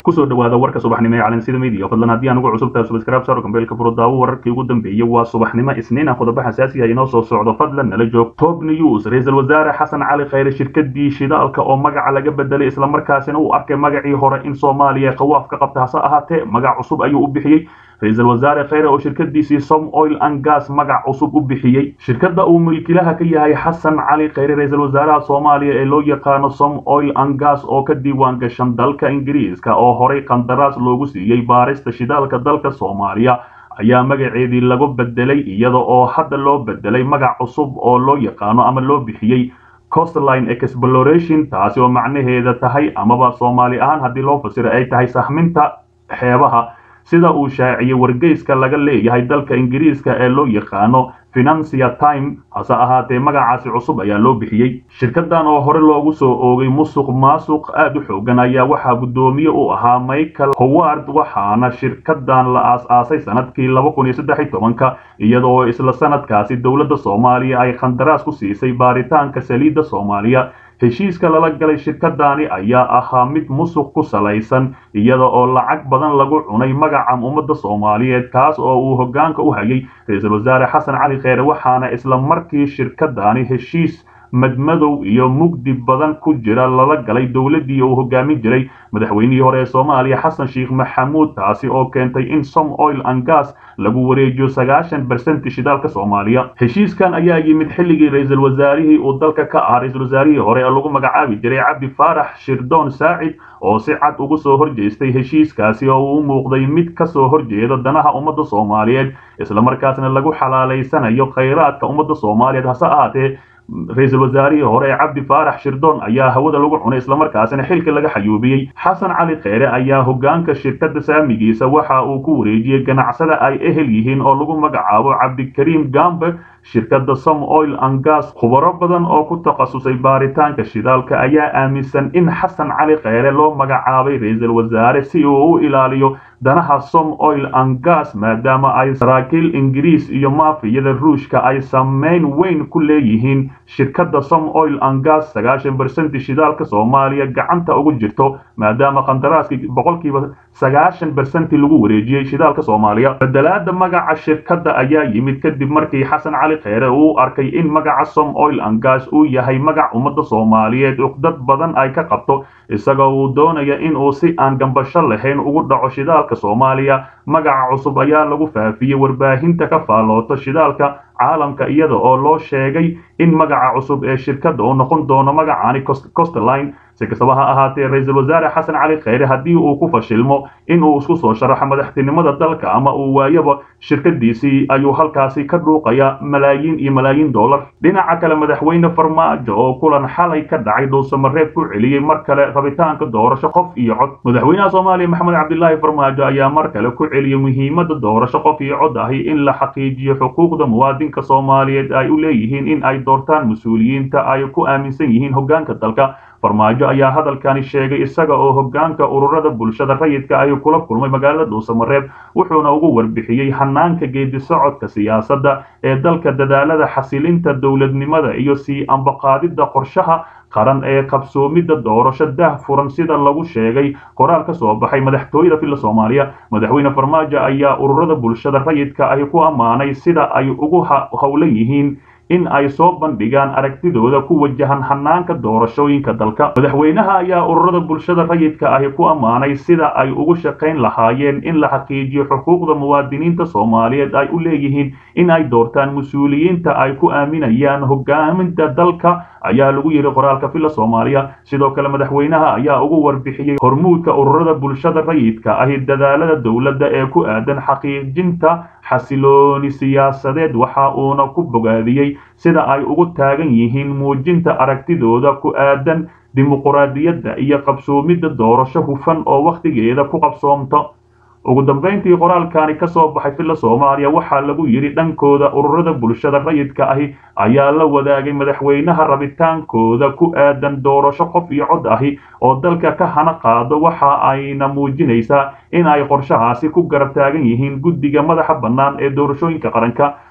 kusoo dhawaada warka subaxnimo ee calansida media fadlan haddii aan ugu cusub tahay subscribe saaro gambeelka furo daawo wararkii ugu dambeeyey waa subaxnimo isniin ah qodobo xasaasi ah inoo soo socdo fadlan nala joog top news ra-iisul wasaare xasan cali khayre shirkadii shidaalka oo magaca laga bedelay islamarkaasina uu arkay magacii hore in soomaaliya qawaaf ka qabta hase ahaatee magac cusub ayuu u bixiyey ra-iisul wasaare khayre oo shirkadiisii som oil and gas magac cusub u bixiyey shirkadda uu milkilaha ka yahay xasan cali khayre ra-iisul wasaaraha soomaaliya ee loo yaqaano som oil and gas oo ka diiwaan gashan dalka ingiriiska oo horey qandaraas loogu siiyey baarista shidaalka dalka soomaaliya ayaa magaceedii lagu bedelay iyada oo hadda loo bedelay magac cusub oo loo yaqaano ama loo bixiyey costline exploration taasi oo macnaheeda tahay amaba soomaali ahaan haddii loo fasiro ay tahay sahminta xeebaha sida uu shaaciyey wargeyska laga leeyahay dalka ingiriiska ee loo yaqaano financia time hase ahaatee magacaasi cusub ayaa loo bixiyey shirkadan oo hore loogu soo oogay musuq maasuq aad u xoogan ayaa waxaa guddoomiye u ahaa michael howard waxaana shirkadan la aas-aasay sanadkii laba kun iyo saddex iyo tobanka iyadoo isla sanadkaasi dowladda soomaaliya ay khandaraas ku siisay baaritaanka saliidda soomaaliya heshiiska lala galay shirkadani ayaa ahaa mid musuq ku salaysan iyada oo lacag badan lagu cunay magaca ummadda soomaaliyeed kaas oo uu hoggaanka u hayay ra-iisul wasaare xasan cali kheyre waxaana isla markii shirkadani heshiis madmadow iyo mugdi badan ku jira lala galay dowladdii uu hogaamin jiray madaxweynihii hore ee soomaaliya xasan sheekh maxamuud taasi oo keentay in som oil and gas lagu wareejiyo sagaashan bersenti shidaalka soomaaliya heshiiskan ayaa yimid xilligii ra-iisul wasaarihii uu dalka ka ahaa ra-iisul wasaarihii hore ee lagu magacaabi jiray cabdi faarax shirdoon saacid oo si cad ugu soo horjeestay heshiiskaasi oo uu u muuqday mid ka soo horjeeda danaha ummadda soomaaliyeed islamarkaasna lagu xalaalaysanayo khayraadka ummadda soomaaliyeed hase ahaatee ra-iisul wasaarihii hore ee cabdi faarax shirdoon ayaa hawada lagu cunay islamarkaasina xilka laga xayuubiyey xasan cali kheyre ayaa hoggaanka shirkadda saamigiisa waxa uu ku wareejiyey ganacsada ay ehel yihiin oo lagu magacaabo cabdikariim gambe shirkadda som oil and gas khubaro badan oo ku takhasusay baaritaanka shidaalka ayaa aaminsan in xasan cali kheyre loo magacaabay ra-iisul wasaare si uu u ilaaliyo danaha som oil and gas maadaama ay saraakiil ingiriis iyo maafiyada ruushka ay saameyn weyn ku leeyihiin shirkadda som oil and gas sagaashan bersenti shidaalka soomaaliya gacanta ugu jirto maadaama qandaraaskii boqolkiiba sagaashan bersenti lagu wareejiyey shidaalka soomaaliya bedelaada magaca shirkadda ayaa yimid kadib markii xasan cali kheyre uu arkay in magaca som oil and gas uu yahay magac ummadda soomaaliyeed uqdad badan ay ka qabto isagoo uu doonaya in uu si aan gambasho lahayn ugu dhaco shidaalka soomaaliya magaca cusub ayaa lagu faafiyey warbaahinta ka faallooto shidaalka caalamka iyada oo loo sheegay in magaca cusub ee shirkadda uu noqon doono magacaani costline si kastaba ha ahaatee ra-iisul wasaare xasan cali kheyre haddii uu ku fashilmo in uu isku soo sharaxo madaxtinimada dalka ama uu waayaba shirkadiisii ayuu halkaasi ka dhuuqaya malaayiin iyo malaayiin dollar dhinaca kale madaxweyne farmaajo oo kulan xalay ka dhacay dhuusamareeb ku celiyey mar kale rabitaanka doorasho qof iyo cod madaxweynaha soomaaliya maxamed cabdilaahi farmaajo ayaa mar kale ku celiyey muhiimadda doorasho qof iyo cod ahi in la xaqiijiyo xuquuqda muwaadinka soomaaliyeed ay u leeyihiin in ay doortaan mas-uuliyiinta ay ku aaminsan yihiin hoggaanka dalka farmaajo ayaa hadalkani sheegay isaga oo hoggaanka ururada bulshada rayidka ay kula kulmay magaalada dhuusamareeb wuxuuna ugu warbixiyey hanaanka geedi socodka siyaasadda ee dalka dadaalada xasilinta dowladnimada iyo sii ambaqaadidda qorshaha qaran ee qabsoomidda doorasho dah furan sida lagu sheegay qoraal ka soo baxay madaxtooyada filla soomaaliya madaxweyne farmaajo ayaa ururada bulshada rayidka ay ku ammaanay sida ay ugu howlan yihiin in ay soo bandhigaan aragtidooda ku wajahan hanaanka doorashooyinka dalka madaxweynaha ayaa ururada bulshada rayidka ahi ku ammaanay sida ay ugu shaqayn lahaayeen in la xaqiijiyo xuquuqda muwaadiniinta soomaaliyeed ay u leeyihiin in ay doortaan mas-uuliyiinta ay ku aaminayaan hogaaminta dalka ayaa lagu yidhi qoraalka filla soomaaliya sidoo kale madaxweynaha ayaa ugu warbixiyey hormuudka ururada bulshada rayidka ahi dadaalada dowladda ee ku aadan xaqiijinta xasilooni siyaasadeed waxa uuna ku bogaadiyey sida ay ugu taagan yihiin muujinta aragtidooda ku aadan dimuquraadiyadda iyo qabsoomidda doorasho hufan oo wakhtigeeda ku qabsoomto ugu dambayntii qoraalkani ka soo baxay filla soomaaliya waxaa lagu yidhi dhankooda ururada bulshada rayidka ahi ayaa la wadaagay madaxweynaha rabitaankooda ku aadan doorasho qof iyo cod ahi oo dalka ka hana qaado waxa ayna muujinaysaa in ay qorshahaasi ku garab taagan yihiin guddiga madaxa bannaan ee doorashooyinka qaranka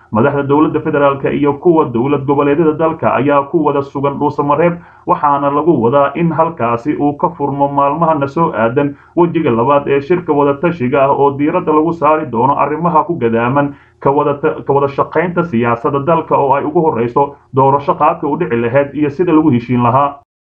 madaxda dowladda federaalk iyo kuwa dowlad goboleedyada dalka ayaa ku wada sugan dhuusamareeb waxaana lagu wadaa in halkaasi uu ka furmo maalmahana soo aadan wejiga labaad ee shirka wadatashiga ah oo diiradda lagu saari doono arrimaha ku gadaaman ka wada shaqaynta siyaasadda dalka oo ay ugu horreyso doorasho qaabka u dhici lahayd iyo sida lagu heshiin lahaa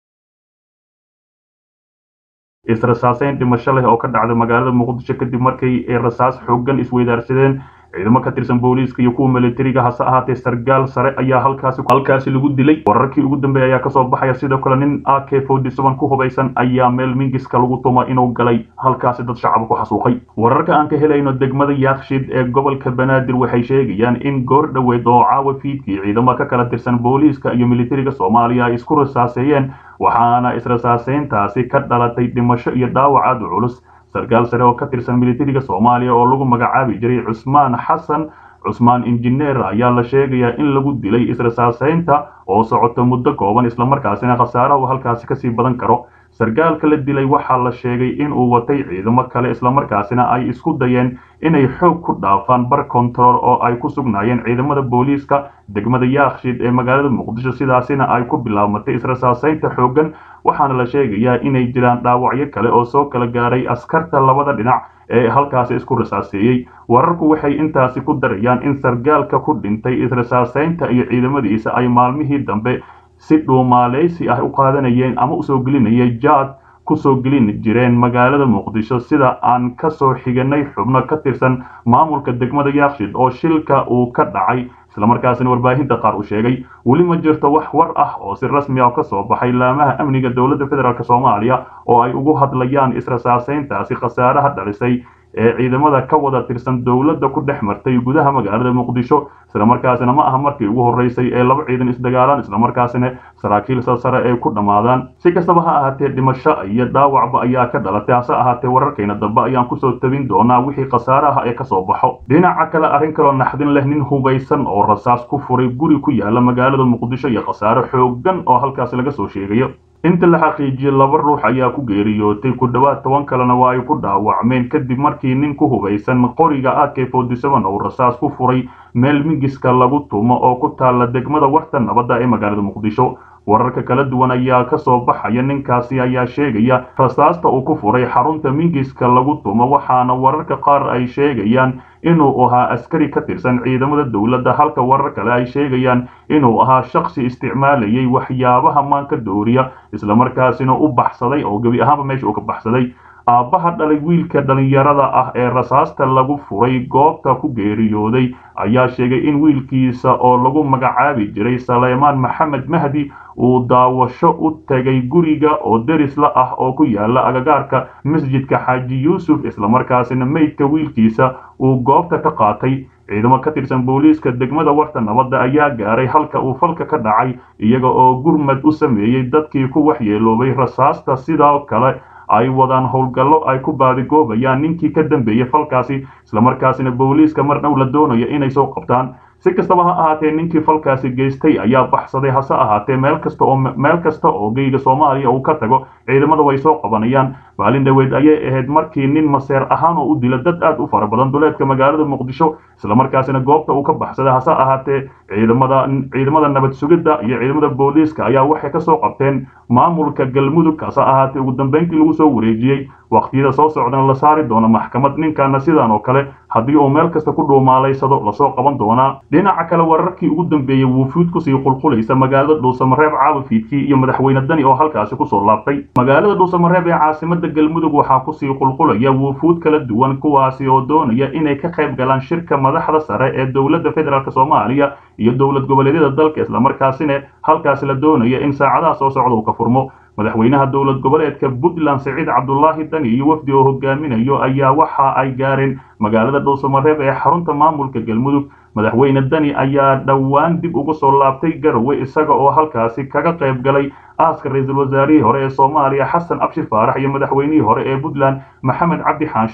israsaaseyn dhimasho leh oo ka dhacday magaalada muqdisho kadib markii ay rasaas xooggan isweydaarsadeen ciidamo ka tirsan booliiska iyo kuwa militariga hase ahaatee sargaal sare ayaa halkaasi halkaasi lagu dilay wararkii ugu dambeeya ayaa kasoo baxaya sidoo kale nin a k forty seven ku hubaysan ayaa meel mingiska lagu tuma inuu galay halkaasi dad shacaba ku xasuuqay wararka aan ka helayno degmada yaakshid ee gobolka banaadir waxay sheegayaan in goor dhoweed oo caawa fiidkii ciidamo ka kala tirsan booliiska iyo militariga soomaaliya ay isku rasaaseeyeen waxaana israsaaseyntaasi ka dhalatay dhimasho iyo dhaawac aad u culus sarkaal sare oo ka tirsan militariga soomaaliya oo lagu magacaabi jiray cusmaan xasan cusmaan injineer ayaa la sheegayaa in lagu dilay israsaaseynta oo socoto muddo kooban islamarkaasina khasaarahu halkaasi kasii badan karo sarkaalka la dilay waxaa la sheegay in uu watay ciidamo kale islamarkaasina ay isku dayeen inay xoog ku dhaafaan bar control oo ay ku sugnaayeen ciidamada booliiska degmada yaakshid ee magaalada muqdisho sidaasina ay ku bilaabmatay israsaaseynta xooggan waxaana la sheegayaa inay jiraan dhaawacyo kale oo soo kala gaaray askarta labada dhinac ee halkaasi isku rasaaseeyey wararku waxay intaasi ku darayaan in sargaalka ku dhintay israsaaseynta iyo ciidamadiisa ay maalmihii dambe si dhuumaaleysi ah u qaadanayeen ama usoo gelinayay jaad kusoo gelin jireen magaalada muqdisho sida aan kasoo xiganay xubno ka tirsan maamulka degmada yaakshid oo shilka uu ka dhacay islamarkaasina warbaahinta qaar uu sheegay weli ma jirto wax war ah oo si rasmi ah ka soo baxay laamaha amniga dowladda federaalk soomaaliya oo ay ugu hadlayaan israsaaseyntaasi khasaaraha dhalisay ee ciidamada ka wada tirsan dowladda ku dhex martay gudaha magaalada muqdisho islamarkaasina ma aha markii ugu horreysay ee laba ciidan isdagaalaan islamarkaasina saraakiil sare ay ku dhammaadaan si kastaba ha ahaatee dhimasho iyo dhaawacba ayaa ka dhalatay hase ahaatee wararkayna dambe ayaan kusoo tabin doonaa wixii khasaaraha ee kasoo baxo dhinaca kale arrin kaloo naxdin leh nin hubaysan oo rasaas ku furay guri ku yaala magaalada muqdisho iyo khasaare xooggan oo halkaasi laga soo sheegayo inta la xaqiijiyey laba ruux ayaa ku geeriyootay ku dhowaad toban kalena waa ay ku dhaawacmeen kadib markii nin ku hubaysan qoriga a k forty seven oo rasaas ku furay meel mingiska lagu tumo oo ku taalla degmada warta nabadda ee magaalada muqdisho wararka kala duwan ayaa ka soo baxaya ninkaasi ayaa sheegaya rasaasta uu ku furay xarunta mingiska lagu tumo waxaana wararka qaar ay sheegayaan inuu ahaa askari ka tirsan ciidamada dowladda halka warar kale ay sheegayaan inuu ahaa shakhsi isticmaalayay waxyaabaha maanka dooriya islamarkaasina u baxsaday oo gebi ahaanba meesha uu ka baxsaday aabbaha dhalay wiilka dhallinyarada ah ee rasaasta lagu furay goobta ku geeriyooday ayaa sheegay in wiilkiisa oo lagu magacaabi jiray saleymaan maxamed mahdi uu daawasho u tegay guriga oo derisla ah oo ku yaala agagaarka masjidka xaaji yuusuf islamarkaasina meydka wiilkiisa uu goobta ka qaatay ciidamo ka tirsan booliiska degmada warta nabadda ayaa gaaray halka uu falka ka dhacay iyaga oo gurmad u sameeyey dadkii ku waxyeeloobay rasaasta sidoo kale ay wadaan howlgallo ay ku baadigoobayaan ninkii ka dambeeyey falkaasi islamarkaasina booliiska mar dhow la doonayo inay soo qabtaan si kastaba ha ahaatee ninkii falkaasi geystay ayaa baxsaday hase ahaatee meel kasta oo meel kasta oo geyga soomaaliya uu ka tago ciidamada way soo qabanayaan maalin dhaweed ayay ahayd markii nin maseer ahaan oo u dila dad aad u fara badan duleedka magaalada muqdisho islamarkaasina goobta uu ka baxsaday hase ahaatee ciidamada ciidamada nabad sugidda iyo ciidamada booliiska ayaa waxay kasoo qabteen maamulka galmudug hase ahaatee ugu dambeyntii lagu soo wareejiyey waqtiyada soo socdana la saari doono maxkamad ninkaana sidan oo kale haddii uu meel kasta ku dhuumaalaysado lasoo qaban doonaa dhinaca kale wararkii ugu dambeeyey wuufuud kusii qulqulaysa magaalada dhuusamareeb caawafiidkii iyo madaxweyne dani oo halkaasi kusoo laabtay magaalada dhuusamareeb ee caasimada galmudug waxaa kusii qulqulaya wuufuud kala duwan kuwaasi oo doonaya inay ka qayb galaan shirka madaxda sare ee dowladda federaalk soomaaliya iyo dowlad goboleedyada dalka islamarkaasina halkaasi la doonaya in saacadaha soo socda uu ka furmo madaxweynaha dowlad goboleedka puntland siciid cabdulaahi dani iyo wafdi oo hogaaminayo ayaa waxa ay gaareen magaalada dhuusamareeb ee xarunta maamulka galmudug madaxweyne dani ayaa dhowaan dib ugu soo laabtay garowe isaga oo halkaasi kaga qayb galay aaska ra-iisul wasaarihii hore ee soomaaliya xasan abshir faarax iyo madaxweynihii hore ee puntland maxamed cabdi xaanshi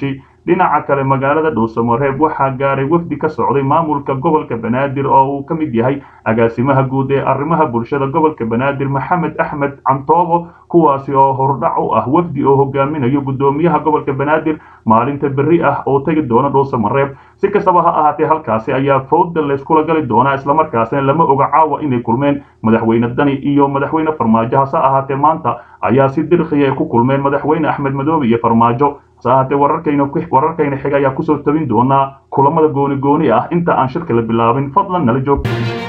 dhinaca kale magaalada dhuusamareeb waxaa gaaray wafdi ka socday maamulka gobolka banaadir oo uu ka mid yahay agaasimaha guud ee arrimaha bulshada gobolka banaadir maxamed axmed cantoobo kuwaasi oo hordhac u ah wafdi oo hogaaminayo guddoomiyaha gobolka banaadir maalinta berri ah oo tegi doona dhuusamareeb si kastaba ha ahaatee halkaasi ayaa fowda layskula gali doonaa islamarkaasina lama oga caawa inay kulmeen madaxweyne dani iyo madaxweyne farmaajo hase ahaatee maanta ayaa si dirqiya ay ku kulmeen madaxweyne axmed madoobe iyo farmaajo hase ahaatee wararkayna wararkayna xiga ayaa kusoo tabin doonaa kulamada gooni gooni ah inta aan shirka la bilaabin fadlan nala joog